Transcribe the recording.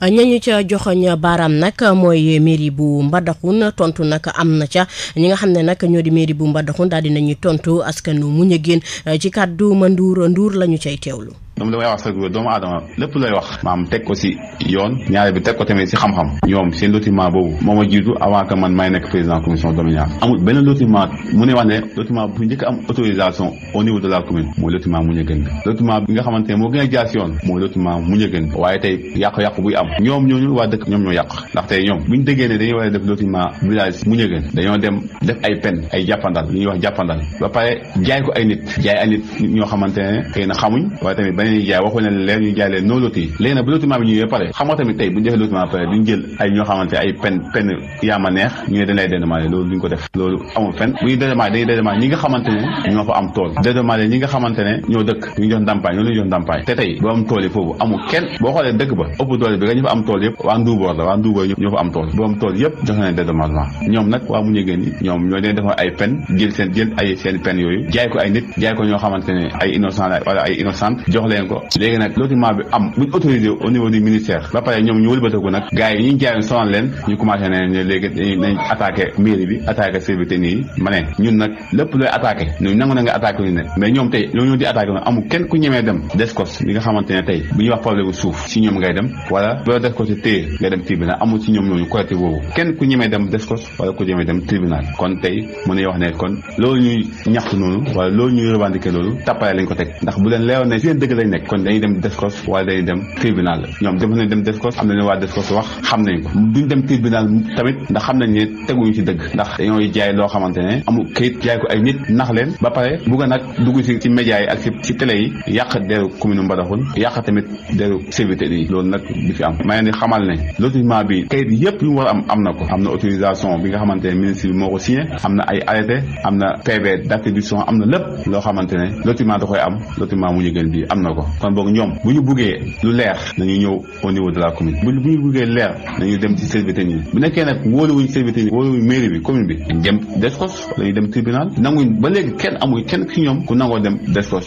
ñañu ca joxoñ baaraam nag mooy mairie bu Mbadakhoune tontu nag am na ca ñi nga xam ne nag ñoo di mairie bu Mbadakhoune daal dinañuy tontu askanu Mignane ci kàddu ma nduur nduur la ñu cay teewlu. dama damay wax sax doomu aadama lépp lay wax maam teg ko si yoon ñaare bi teg ko tamit si xam-xam ñoom seen lotissement boobu moo ma jiitu avant que man may nekk président commission domaniale amul benn lotissement mu ne wax ne lotissement bu njëkk am autorisation au niveau de la commune mooy lotissement Mignane bi lotissement bi nga xamante ne moo gën a jaar si yoon mooy lotissement Mignane bi waaye tey yàqu-yàqu buy am ñoom ñooñu waa dëkk ñoom ñoo yàq ndax tey ñoom buñ déggee ne dañuy war a def lotissement village Mignane dañoo dem def ay pen ay jàppandal li ñuy wax jàppandal ba pare jaay ko ay nit jaay ay nit ñoo xamante ne xëy na xamuñ waaye tamit beneen jaay waxu ne leen ñu jaay leen noo loti léegi nag bu lotissement bi ñëwee pare xam nga tamit tey bu ñu defee lotissement pare duñ jël ay ñoo xamante ay pen pen yaama neex ñu ne dañ lay dédommagé loolu duñ ko def loolu amul fenn bu ñu dédommagé dañuy dédommagé ñi nga xamante ne ñoo fa am tool dédommagé ñi nga xamante ne ñoo dëkk ñu jox ndàmpaay ñoo leen jox ndàmpaay te tey boo am tool yi foofu amul kenn boo xoolee dëkk ba ëpp doole bi nga ñu fa am tool yëpp waa Nduuboor la waa Nduuboor ñoo fa am tool boo am tool yëpp jox nañ dédommagement ñoom nag waa Mignane yi ñoom ñoo leen defa ay pen jël seen jël ay seen pen yooyu jaay ko ay nit jaay ko ñoo xamante ne ay innocent la wala ay innocent jox leen ko léegi nag lotissement bi am buñ autorisé au niveau du ministère ba pare ñoom ñu wëlbatiku nag gars yi ñu jaayoon sonal leen ñu commencé ne ne léegi nañ attaqué mairie bi attaqué servité nii ma ne ñun nag lépp looy attaqué ñun nangu na nga attaqué ñu ne mais ñoom tey ñoo ñoo di attaqué noonu amul kenn ku ñemee dem descos li nga xamante ne tey bu ñuy wax problème suuf si ñoom ngay dem wala boo descos si téye nga dem tribunal amul si ñoom ñooñu collectif boobu kenn ku ñemee dem descos wala ku ñemee dem tribunal kon tey mën nañu wax ne kon loolu ñuy ñaxtu noonu wala loolu ñuy revendiqué loolu tappale lañ ko teg ndax bu leen leeroon ne seen dëgg lañ nekk kon dañuy dem descos wala dañuy dem tribunal ñoom def nañ dem descos am nañu waa descos wax xam nañ ko duñ dem tribunal tamit ndax xam nañ ne teguñu ci dëgg ndax dañoo jaay loo xamante ne amul kayit jaay ko ay nit nax leen ba pare bugg nag dugg ci ci média yi ak ci ci télé yi yàq deru commune Mbadakhoune yàq tamit deru servité yi loolu nag di fi am ma leen di xamal ne lotissement bi kayit yëpp yu mu war a am am na ko am na autorisation bi nga xamante ne ministre bi moo ko signé am na ay arrêté am na PV d'attribution am na lépp loo xamante ne lotissement da koy am lotissement Mignane bi am na ko kon boog ñoom bu ñu buggee lu leer nañu ñëw au niveau de la commune bu bu ñu buggee leer nañu dem ci servité yi bu nekkee nag wóoluwuñ servité yi wóoluwuñ mairie bi commune bi dem descos wala ñu dem tribunal nanguñ ba léegi kenn amuñ kenn ci ñoom ku nangoo dem descos